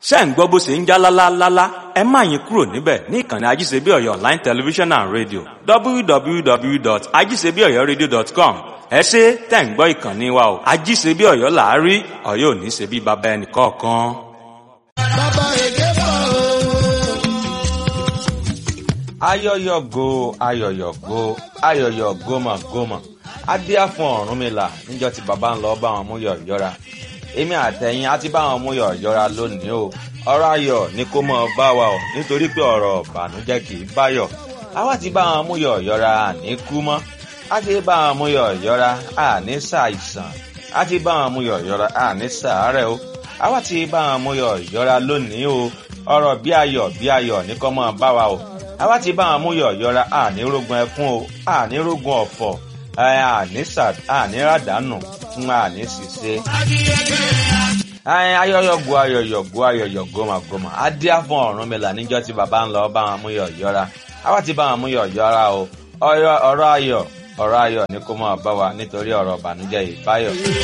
ṣé ń gbọ́ bó ṣe ń já lálálálá ẹ má yín kúrò níbẹ̀ ní ìkànnì ajíṣebí ọ̀yọ́ online television and radio www.ajíṣebíọ̀yọ́radio.com ẹ ṣe tẹ̀ ń gbọ́ ìkànnì wa o ajíṣebí ọ̀yọ́ làárí ọ̀yọ́ ò ní ṣe bí baba ẹnì kọ̀ọ̀kan. bàbá èké bọ̀ o. ayọyọgo ayọyọgo ayọyọ gómàgómà adíá fún Ọ̀rúnmìlà níjọ́ tí bàbá ń lọ bá wọn mú yọ̀yọ́ra èmi àtẹ̀yìn á ti bá wọn mú yọ̀yọ́ra lónìí o ọ̀rọ̀ ayọ̀ ni kó mọ̀ bá wa o nítorí pé ọ̀rọ̀ ìbànújẹ́ kì í báyọ̀ àwa ti bá wọn mú yọ̀yọ́ra àní kú mọ́ á ti bá wọn mú yọ̀yọ́ra àní ṣàìsàn á ti bá wọn mú yọ̀yọ́ra àní ṣàárẹ̀ o àwa ti bá wọn mú yọ̀yọ́ra lónìí o ọ̀rọ̀ bí ayọ̀ bí ayọ̀ ní kó mọ̀ bá wa o àwa ti bá wọn mú yọ̀yọ́ra àní rógun ẹkún o àní rógun ọ̀fọ̀ àní ràdánù fún àní ṣìṣe. ayọ̀yọ̀gbò ayọ̀yọ̀gbò ayọ̀yọ̀gbò màgbòmà adíá fún Ọ̀rúnmìlà níjọ́ tí bàbá ń lọ bá wọn mú yọ̀yọ́ra àwa ti bá wọn mú yọ̀yọ́ra o ọ̀rọ̀ ayọ̀ ọ̀rọ̀ ayọ̀ ni kó máa bá wa nítorí ọ̀rọ̀ ìbànújẹ́ ìbáyọ̀.